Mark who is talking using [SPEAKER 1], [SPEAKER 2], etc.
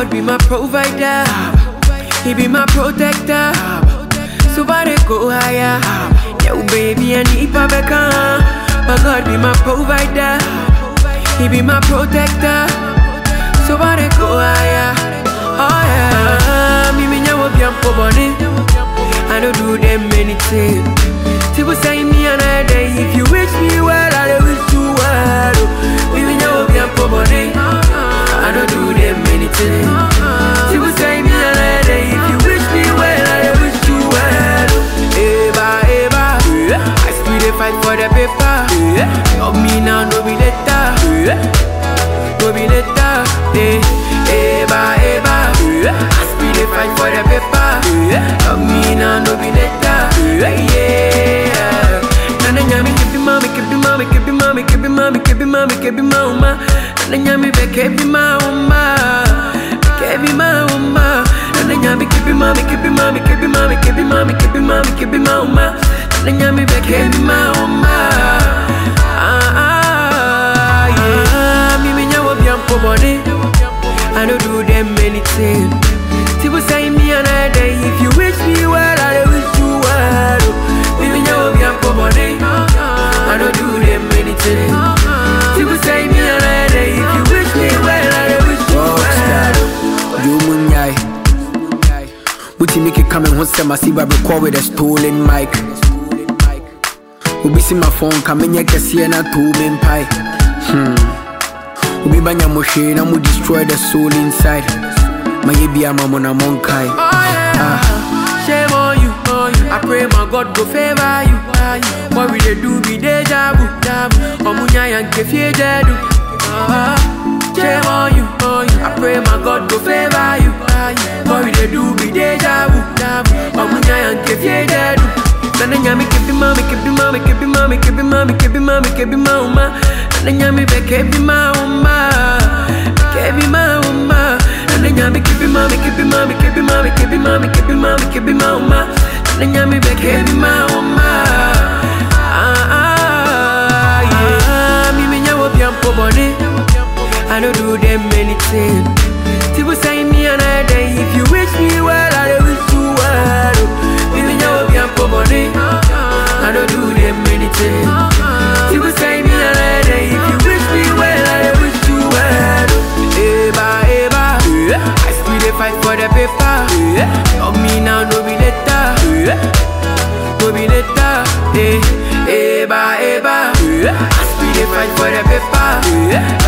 [SPEAKER 1] God be my provider. He be my protector. So far they go higher. Yo, baby, I need Pabeka. My God be my provider. He be my protector. So far they go higher. Oh yeah. Me me nyawo biampo boni. I don't do them anything. People say me another day. If you wish me well, I will wish you well. Me me nyawo biampo boni. I don't do them anything. People say me another day. If you wish me well, I will wish you well. Eva, Eva. I still dey fight for the paper. Love me now, no be later. No be later. Eh, Eva, Eva. I still dey fight for the paper. Love me now, no be later. Yeah. Nana nyami kebi mami, kebi mami, kebi mami, kebi mami, kebi mami, kebi mama. Nana nyami be kebi mama, kebi mama. Nana nyami kebi mami, kebi mami, kebi mami, kebi mami, kebi mami, kebi mama. Nana nyami be kebi mama. Ah ah yeah. Me me nyawo biampo boni. I don't do them anything. People say me another day. If you wish me well, I wish you well. Me me nyawo biampo boni. I don't do them anything. People say me another day. If you wish me well, I wish you well.
[SPEAKER 2] You munyai. Buti make it come and once I see I record with a stolen mic. Obi see my phone come in kɛseɛ na to me mpae hmm. Obi banya mo hwee na mo destroy the soul inside mayɛ bia ma mo na monkae
[SPEAKER 1] Oh yeah. Shame on you, on you. I pray my God go favor you. What we dey do be deja vu. Omunya yanke fie jedu. Ah, Shame on you, on you. I pray my God go favor you. What we dey do be deja vu. Omunya yanke fie jedu. Nana nyami kebi mami, kebi mami, kebi mami, kebi mami, kebi mami, kebi mama. Nana nyami be kebi mama, kebi mama. Nana nyami kebi mami, kebi mami, kebi mami, kebi mami, kebi mami, kebi mama. Nana nyami be kebi mama. Ah ah yeah. Me me nyawo biampo boni. I don't do them anything. People say me another day. If you wish me well, I wish you well. Me me nyawo biampo boni. I don't do them anything. People say me another day. If you wish me well, I wish you well. Eba, eba. I still dey fight for the paper. Love me now, no be later. No be later. Eh, eba, eba. I still dey fight for the paper.